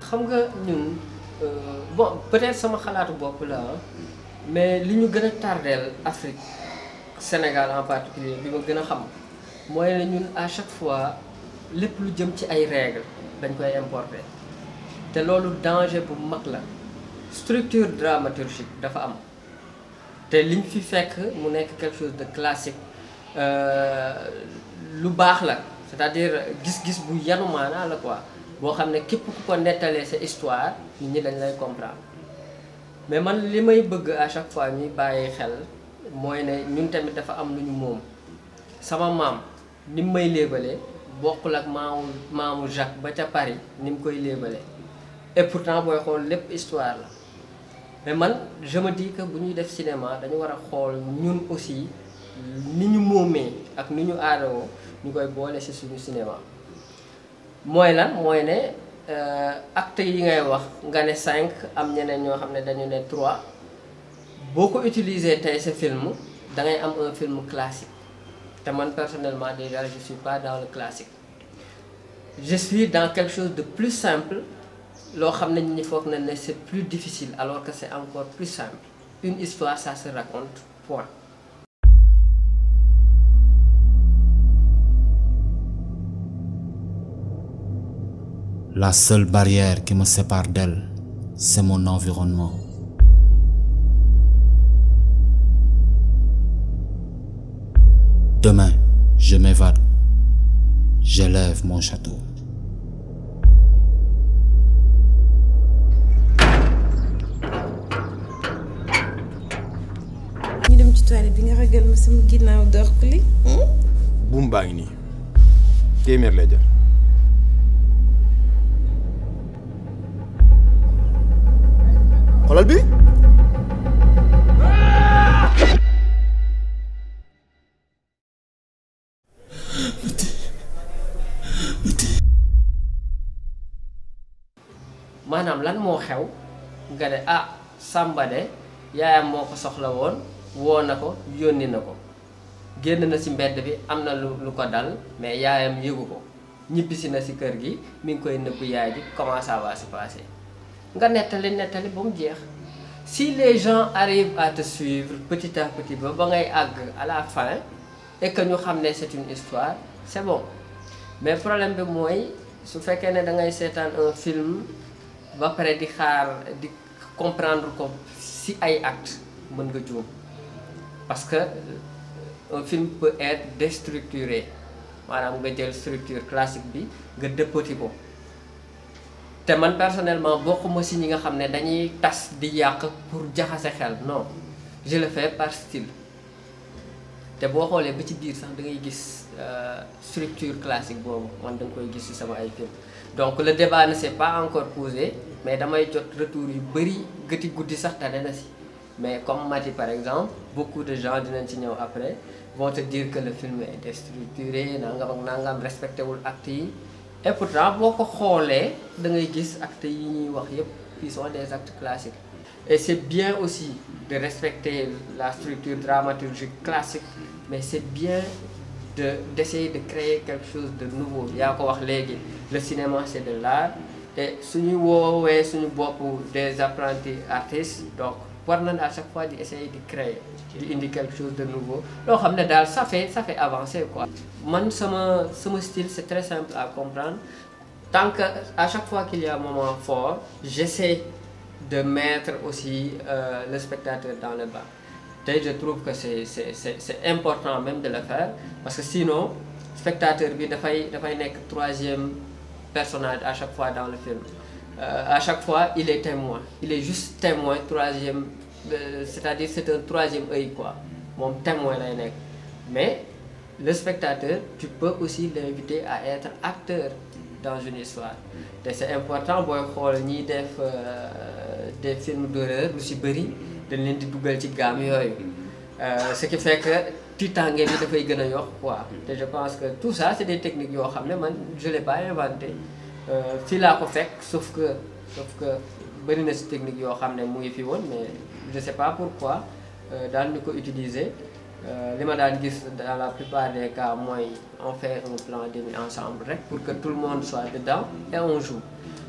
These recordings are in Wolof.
xam nga ñun euh, bon peut-être sama xalaatu bopp la ah, mais li ñu gën a tardeel Afrique Sénégal en particulier bi ma gën a xam mooy ne ñun à chaque fois lépp lu jëm ci ay règles dañ koy importer te loolu danger bu mag la structure dramaturgique dafa am te liñ fi fekk mu nekk quelque chose de classique euh, lu baax la c'est-à-dire gis-gis bu yanu maanaa la quoi boo xam ne képp ku ko nettalee sa histoire nit ñi dañ lay comprendre mais man li may bëgg à chaque fois ñuy bàyyi xel mooy ne ñun tamit dafa am lu ñu moom sama maam ni mu may léebalee bokkul ak maamu maamu Jacques ba ca Paris ni mu koy léebalee et pourtant booy xool lépp histoire la mais man je me dis que bu ñuy def cinéma dañu war a xool ñun aussi ni ñu moomee ak ni ñu aadawoo ñu koy boole ci suñu cinéma mooy lan mooy ne acte yi ngay wax nga ne cinq am ñeneen ñoo xam ne dañu ne trois boo ko utiliser tey sa film da ngay am un film classique te man personnellement déjà je suis pas dans le classique je suis dans quelque chose de plus simple loo xam ne ñi foog na ne c'est plus difficile alors que c'est encore plus simple une histoire ça se raconte point La seule barrière qui me sépare d'elle, c'est mon environnement. Demain, je m'évade. J'élève mon château. ñu dem ci toilette bi nga ragal ma sama ginnaaw door ko li buum baa ngi nii téeméer lay jar xoolal bi maanaam lan moo xew nga ne ah Samba de yaayam moo ko soxla woon woo na ko yónni na ko génn na ci mbedd bi am na lu lu ko dal mais yaayam yëgu ko ñibbisi na ci kër gi mi ngi koy nëbb yaay ji comment ça va se passer nga nettali nettali ba mu jeex si les gens arrivent à te suivre petit à petit ba ba ngay àgg à la fin et que ñu xam ne c'est une histoire c'est bon mais problème bi mooy su fekkee ne da ngay seetaan un film ba pare di xaar di comprendre ko ci ay actes mën nga juum parce que un film peut être déstructuré maanaam nga jël structure classique bi nga dëppati ko te man personnellement bokkuma ci ñi nga xam ne dañuy tas di yàq pour jaxase xel non je le fais par style te boo xoolee ba ci biir sax da ngay gis structure classique boobu man da nga koy gis ci sama ay film donc le débat ne s'est pas encore posé mais damay jot retour yu bari gëti guddi sax tane na ci mais comme Mati par exemple beaucoup de gens dinañ ci ñëw après vont te dire que le film est déstructuré nangam ak nangam respecté wul actes yi et pourtant boo ko xoolee da ngay gis actes yi ñuy wax yépp qui sont des actes classiques et c'est bien aussi de respecter la structure dramaturgique classique mais c'est bien de d'essayer de créer quelque chose de nouveau yaa ko wax léegi le cinéma c'est de l'art et suñu woowee suñu bopp des apprentis artistes donc war nañ à chaque fois di essayer di créer di indi quelque chose de nouveau loo xam ne daal ça fait ça fait avancer quoi man sama sama style c'est très simple à comprendre tant que à chaque fois qu'il y a un moment fort j'essaie de mettre aussi euh, le spectateur dans le bain tey je trouve que c'est c'est c'est c'est important même de le faire parce que sinon spectateur bi dafay dafay nekk troisième personnage à chaque fois dans le film euh, à chaque fois il est témoin il est juste témoin troisième euh, c'est-à-dire c'est un troisième œil quoi moom témoin lay nekk mais le spectateur tu peux aussi l'inviter à être acteur dans une histoire te c'est important booy xool ñiy def des films d'horreur lu ci bari dañ leen di dugal ci gamme yooyu ce qui fait que tiitaange bi dafay gën a yokk quoi te je pense que tout ça c'est des techniques yoo xam ne man je l'ai pas inventé fii laa ko fekk sauf que sauf que bari na ci technique yoo xam ne mu ngi fi woon mais je sais pas pourquoi daan ñu ko utiliser li ma daan gis dans la plupart des cas mooy on fait un plan de mise ensemble rek pour que tout le monde soit dedans et on joue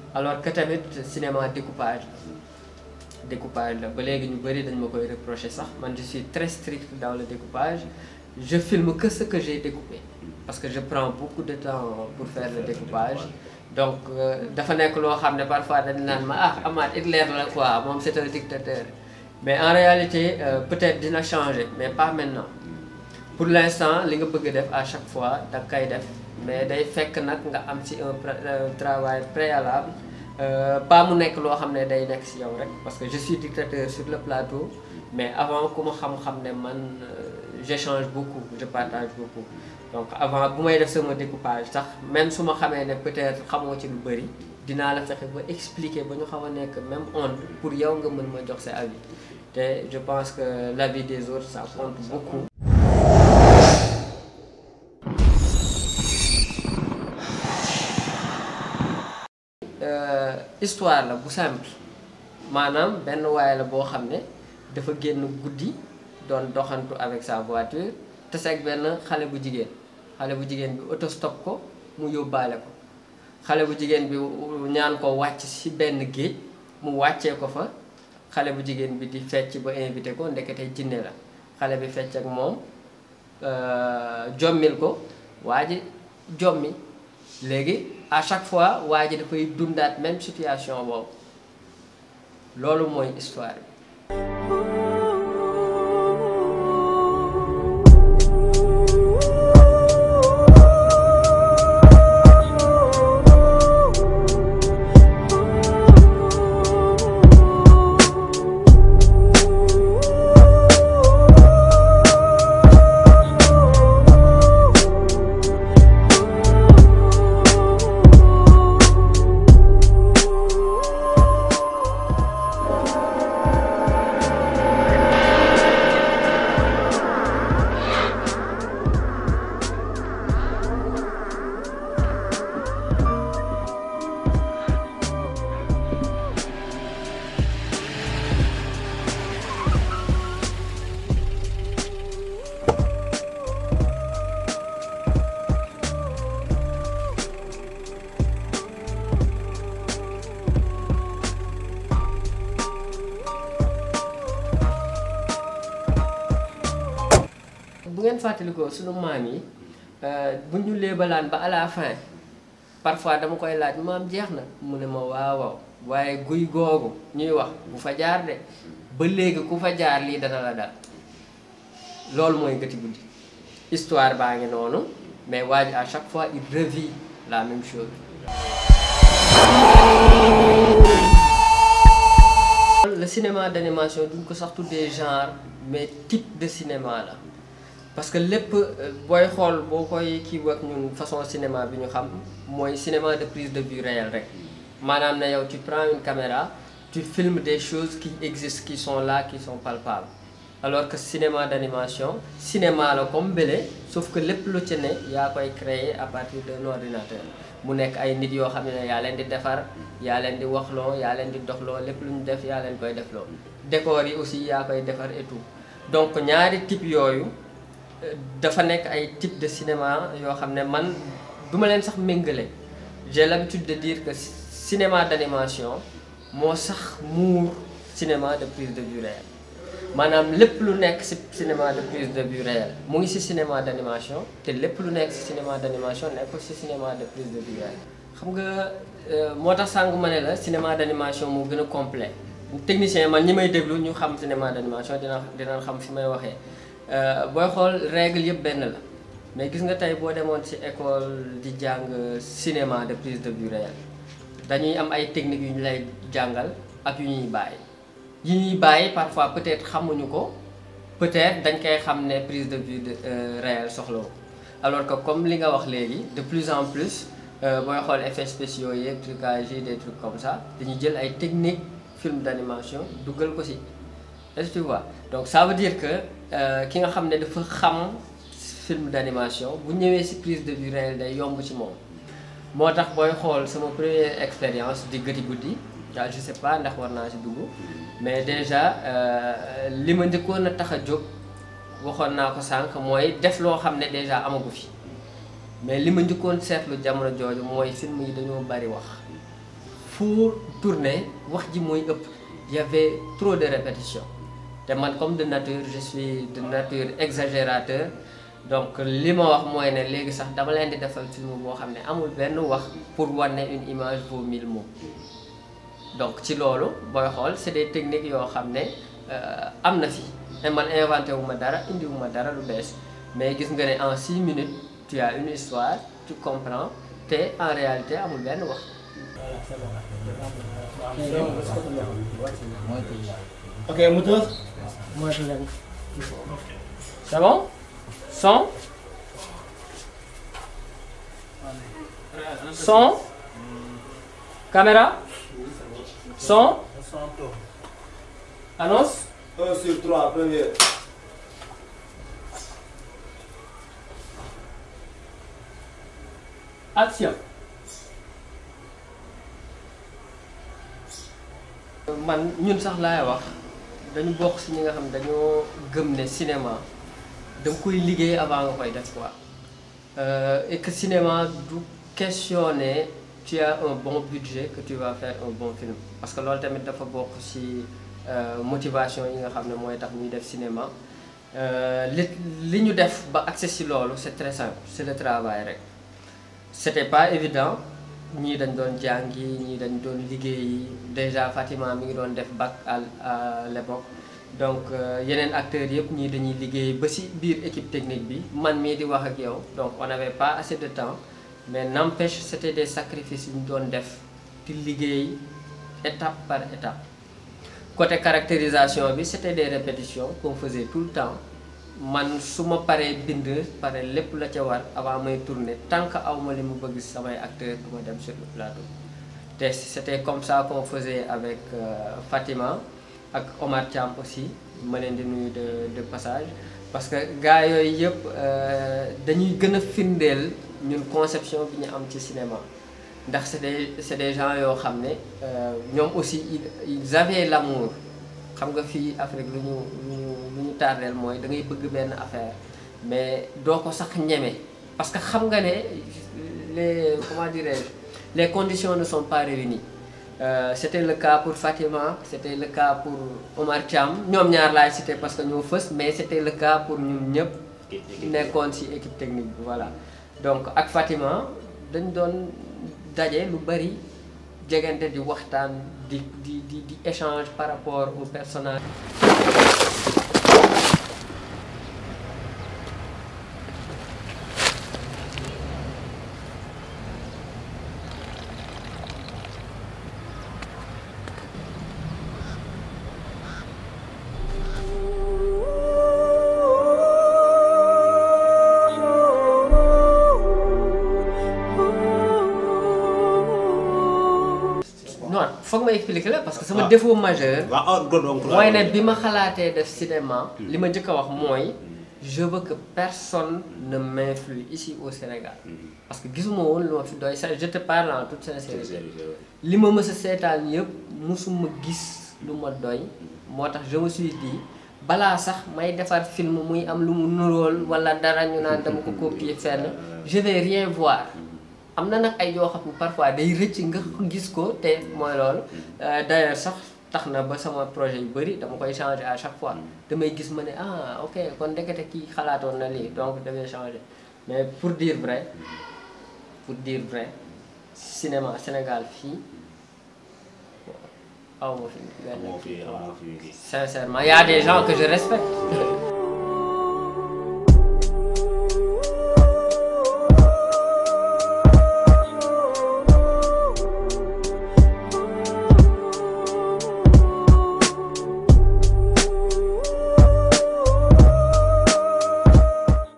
alors que tamit cinéma découpage la découpage la ba léegi ñu bëri dañ ma koy reprocher sax man je suis très strict dans le découpage je filme que ce que j'ai découpé parce que je prends beaucoup de temps pour faire le découpage donc dafa nekk loo xam ne parfois dañ naan ma ah Amath Hitler la quoi moom c'est un dictateur mais en réalité euh, peut-être dina changer mais pas maintenant pour l'instant li nga bëgg def à chaque fois da nga koy def mais day fekk nag nga am ci un travail préalable pas mu nekk loo xam ne day nekk ci yow rek parce que je suis dictateur sur le plateau mais avant ku ma xam-xam ne man j'échange beaucoup je partage beaucoup donc avant bu may def sama découpage sax même su ma xamee ne peut-être xamoo ci lu bari dinaa la fexe ba expliquer ba ñu xaw a nekk même onde pour yow nga mën ma jox sa avis te je pense que l'avis des autres ça compte beaucoup histoire la bu simple maanaam benn waay la boo xam ne dafa génn guddi doon doxantu avec sa voiture te seeg benn xale bu jigéen xale bu jigéen bi autostop ko mu yóbbaale ko xale bu jigéen bi ñaan ko wàcc ci benn géej mu wàccee ko fa xale bu jigéen bi di fecc ba invité ko ndekete jinne la xale bi fecc ak moom jommil ko waa ji jommi léegi à chaque fois waa ji dafay dundaat même situation boobu loolu mooy histoire bi bu ngeen fàttalikoo sunu maam yi bu ñu léebalaan ba à la fin parfois dama koy laaj maam jeex na mu ne ma waaw waaw waaye guy googu ñuy wax bu fa jaar de ba léegi ku fa jaar lii dana la dal loolu mooy gëti guddi histoire baa ngi noonu mais waa ji à chaque fois il revit la même chose le cinéma d'animation duñ ko sax tuddee genre mais type de cinéma la parce que lépp booy xool boo koy kii wak ñun façon cinéma bi ñu xam mooy cinéma de prise de vue réelle rek maanaam ne yow tu prends une caméra tu filmes des choses qui existent qui sont là qui sont palpables alors que cinéma d'animation cinéma la comme bële sauf que lépp lu ci ne yaa koy créer à partir d'un ordinateur mu nekk ay nit yoo xam ne yaa leen di defar yaa leen di waxloo yaa leen di doxloo lépp lu ñu def yaa leen koy defloo décor yi aussi yaa koy defar et tout donc ñaari type yooyu dafa nekk ay type de cinéma yoo xam ne man du ma leen sax méngale j'ai l'habitude de dire que cinéma d'animation moo sax muur cinéma de prise de vue réelle maanaam lépp lu nekk ci cinéma de prise de vue réelle mu ngi ci cinéma d'animation te lépp lu nekk ci cinéma d'animation nekkul ci cinéma de prise de vue réelle xam nga moo tax sàngu ma ne la cinéma d'animation moo gën a complet technicien man ñi may déglu ñu xam cinéma d'animation dina dina xam fi may waxee booy xool règle yëpp benn la mais gis nga tey boo demoon ci école di jàng cinéma de prise de vue réelle dañuy am ay techniques yu ñu lay jàngal ak yu ñuy bàyyi yi ñuy bàyyi parfois peut-être xamuñu ko peut-être dañ koy xam ne prise de vue de réelle soxla ko alors que comme li nga wax léegi de plus en plus booy xool effets spéciaux yeeg trucage yi des trucs comme ça dañuy jël ay techniques film d'animation dugal ko ci est-ce que tu vois donc ça veut dire que ki nga xam ne dafa xam film d'animation bu ñëwee ci prise de vue réelle day yomb ci moom moo tax booy xool sama première expérience di gëti guddi waaw je sais pas ndax war naa ci dugg mais déjà li ma njëkkoon a tax a jóg waxoon naa ko sànq mooy def loo xam ne déjà amagu fi mais li ma njëkkoon seetlu jamono jooju mooy film yi dañoo bari wax fu tourner wax ji mooy ëpp y avait trop de répétition te man comme de nature je suis de nature exagérateur donc li ma wax mooy ne léegi sax dama leen di defal film boo xam ne amul benn wax pour wane une image vaut mille mots donc ci loolu booy xool c'est des techniques yoo xam ne am na fi te man inventé wu ma dara indi wu ma dara lu bees mais gis nga ne en six minutes tu as une histoire tu comprends te en réalité amul benn wax. Ok, moteur C'est bon Son Son Caméra Son Annonce 1 sur 3, première. Action man ñun sax laay wax dañu bokk ci ñi nga xam ne dañoo gëm ne cinéma da nga koy liggéey avant nga koy def quoi et que cinéma du questionner tu as un bon budget que tu vas faire un bon film parce que loolu tamit dafa bokk ci motivation yi nga xam ne mooy tax ñuy def cinéma li li ñu def ba accès ci loolu c'est très simple c'est le travail rek c'était pas évident ñii dañ doon jàngi ñii dañ doon liggéeyi déjà Fatima mi ngi doon def bac à à l'époque donc yeneen acteurs yëpp ñii dañuy liggéey ba ci biir équipe technique bi man mii di wax ak yow donc on n'avait pas assez de temps mais n'empêche c'était des sacrifices yu ñu doon def di liggéey étape par étape côté caractérisation bi c'était des répétitions qu'on faisait tout le temps man su ma paree bind pare lépp la ca war avant may tourner tant que aw ma li mu bëgg samay acteurs du ma dem sur le plateau te c'était comme ça qu'on faisait avec Fatima ak Omar Thiam aussi ma leen di nuyu de de passage parce que gars yooyu yëpp dañuy gën a firndeel ñun conception bi ñu am ci cinéma ndax c'est des c'est des gens yoo xam ne ñoom aussi ils avaient l'amour xam nga fii Afrique lu ñu lu ñu lu ñu tardeel mooy da ngay bëgg benn affaire mais doo ko sax ñeme parce que xam nga ne les comment dirais-je les conditions ne sont pas réunies Euh, c'était le cas pour Fatima c'était le cas pour Omar Thiam ñoom ñaar laay cité parce que ñoo fës mais c'était le cas pour ñun ñëpp nekkoon ci équipe technique bi voilà donc ak Fatima dañ doon daje lu bari jegante di waxtaan di di di di échange par rapport au personnage non foog ma expliquer la parce que sama défaut majeur waaw donc mooy ne bi ma xalaatee def cinéma li ma njëkk a wax mooy je veux que personne ne m'influe ici au Sénégal parce que gisuma woon lu ma fi doy ça je te parle en toute sincérité li ma mës a seetaan yëpp musuma gis lu ma doy moo tax je me suis dit balaa sax may defar film muy am lu mu nuróol wala dara ñu naan dama ko copier fenn je vais rien voir am na nag ay yoo xam ne parfois day rëcc nga gis ko te mooy loolu d'ailleurs sax tax na ba sama projet yu bari dama koy changer à chaque fois damay gis ma ne ah ok kon ndekete kii xalaatoon na lii donc damay changer mais pour dire vrai pour dire vrai cinéma Sénégal fii aw ma fi benn moo fi moo fi sincèrement y a des gens que je respecte